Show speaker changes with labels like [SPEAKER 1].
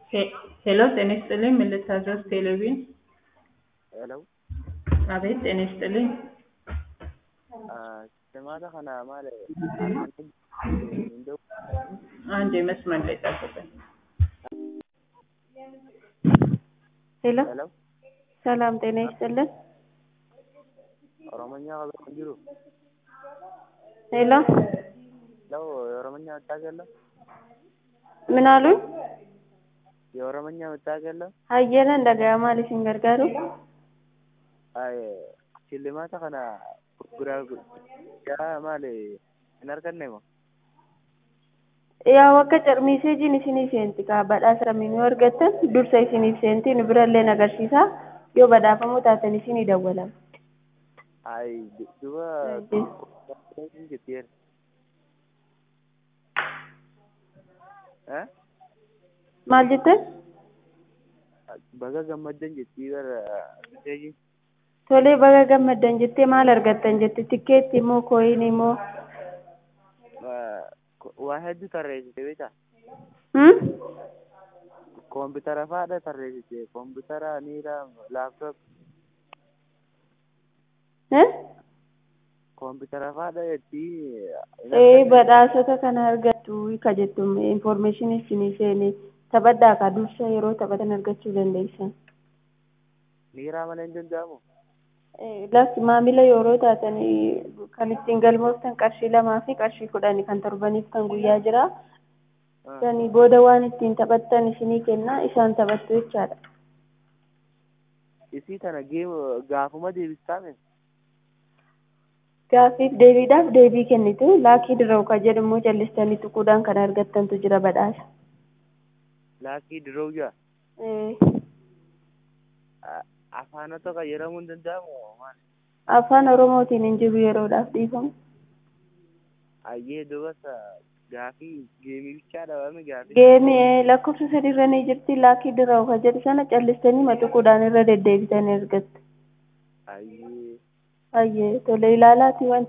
[SPEAKER 1] ሄሎ ጤና ይስጥልኝ ምን ልታዘዝ ቴሌቪዥን
[SPEAKER 2] ሄሎ
[SPEAKER 1] አቤት ጤና ይስጥልኝ
[SPEAKER 2] Simaata kana maal እንደው
[SPEAKER 1] አንድ መስመር ላይ ጠብቀኝ
[SPEAKER 3] ሄሎ
[SPEAKER 2] ሄሎ
[SPEAKER 3] ሰላም ጤና ይስጥልን።
[SPEAKER 2] ኦሮሞኛ ቀበን jiru
[SPEAKER 3] ሄሎ
[SPEAKER 2] ለው የኦሮሞኛ መታወቂያ የለም
[SPEAKER 3] ምን አሉኝ?
[SPEAKER 2] የኦሮሞኛ መታወቂያ የለም
[SPEAKER 3] hayyana dhaga'aa maal isin gargaaru?
[SPEAKER 2] አይ ሽልማata kana gurguraa maal hin arganne moo
[SPEAKER 3] yaa akka carmiiseejiin isinii seenti kaa badhaasa kamiinuu argattan dursa isiniif seenti nu birallee agarsiisa yoo badhaafamuu taatan isinii dawwalama.
[SPEAKER 2] ay duba
[SPEAKER 3] Ajje.
[SPEAKER 2] jettiyer
[SPEAKER 3] maal jettan?
[SPEAKER 2] baga gammaddan jettii bara meseeji
[SPEAKER 3] tolee baga gammaddan jettee maal argattan jette tikkeetti moo kooyinii moo?
[SPEAKER 2] waa hedduu tarreessite beektaa
[SPEAKER 3] Hmm?
[SPEAKER 2] koompitara faadha tarreessite koompitara niira laaptoop
[SPEAKER 3] Eh?
[SPEAKER 2] koompitara faadha jettii
[SPEAKER 3] ee badhaasota kana argattu ka jettu information isinii seene taphadhaa ka dursa yeroo taphatan argachuu dandeessan.
[SPEAKER 2] niiraa malee hin danda'amu
[SPEAKER 3] Eh, Lakki maamila yeroo taatan eh, kan ittiin galmooftan qarshii lamaa fi qarshii kudhani kan torbaniif kan guyyaa jira. Sanii booda waan ittiin taphattan isinii kenna isaan taphattu jechaadha.
[SPEAKER 2] isii tana geem gaafuma deebistaame
[SPEAKER 3] Gaaffiif deebiidhaaf deebii kennitu laakii dirraa'u ka jedhamu jallistanii tuquudhaan kan argattantu jira badhaasa.
[SPEAKER 2] laakii diroo jira
[SPEAKER 3] Eh,
[SPEAKER 2] afaanota fayyadamuu hin danda'amu maal
[SPEAKER 3] Afaan Oromootiin hin jiru yeroodhaaf dhiifamu.
[SPEAKER 2] ayyee dubasa gaafii geemii bichaa dhabame gaafii
[SPEAKER 3] Geemii eh, lakkoofsa sadiirra ni jirti laakii dirraa'u ka jedhu sana callistanii matuquudhaan irra deddeebitanii argattu.
[SPEAKER 2] ayyee
[SPEAKER 3] Ayyee tole ilaalaati wanti